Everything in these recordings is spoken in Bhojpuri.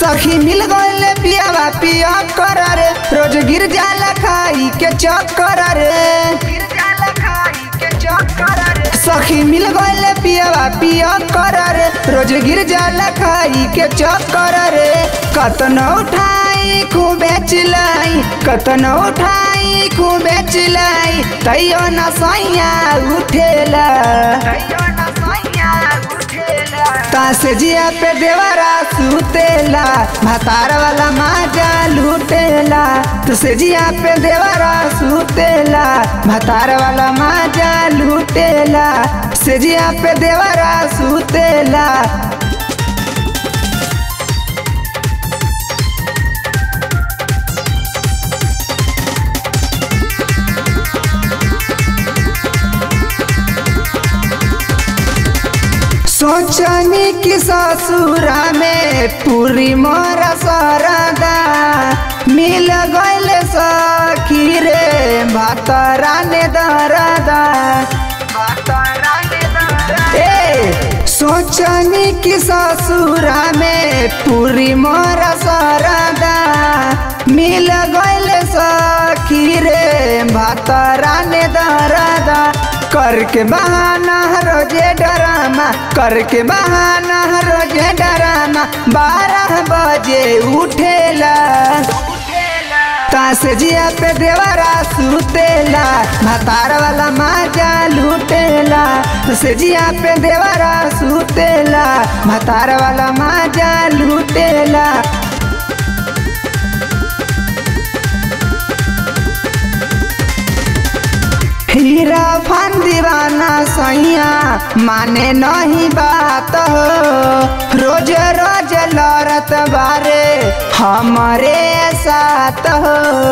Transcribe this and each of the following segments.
सखी मिल गए पियावा पिया कर रे रोज गिर जाला खाई के चक्कर रे सखी मिल गए पियावा पिया कर रे रोज गिर जाला खाई के चक्कर रे कतन उठाई खूबे चिलाई कतन उठाई खूबे चिलाई तैयो न सैया उठेला तास जिया पे देवरा सुतेला भातार वाला माजा लूटेला तुसे जिया पे देवरा सुतेला भातार वाला माजा लूटेला से जिया पे देवरा सुतेला सोचनी कि ससुरा में पूरी मोर सरदा मिल गइल सखी रे भातरा ने दरदा ए सोचनी कि ससुरा में पूरी मोर सरदा मिल गइल सखी रे भातरा ने दरदा करके बहाना रोजे डरामा करके बहाना रोजे डरामा बारह बजे उठेला तास जिया पे देवरा सुतेला भातार वाला माजा लूटेला से जिया पे देवरा सुतेला भातार वाला माजा लूटेला हीरा फान दीवाना सैया माने नहीं बात हो रोज रोज लड़त बारे हमारे साथ हो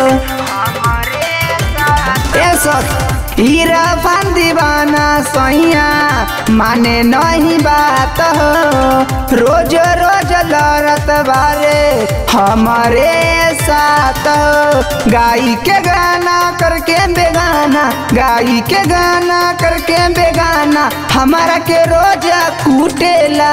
ए सख हीरा फान दीवाना सैया माने नहीं बात हो रोज रोज लड़त बारे हमारे साथ हो गाई के गाना करके बेगाना गाई के गाना करके बेगाना हमारा के रोज कूटेला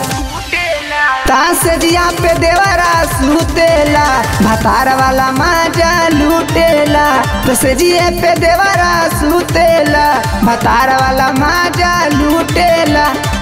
तास जिया पे देवरा सुतेला भातार वाला माजा लूटेला तो से जिए पे देवरा सुतेला भातार वाला माजा लूटेला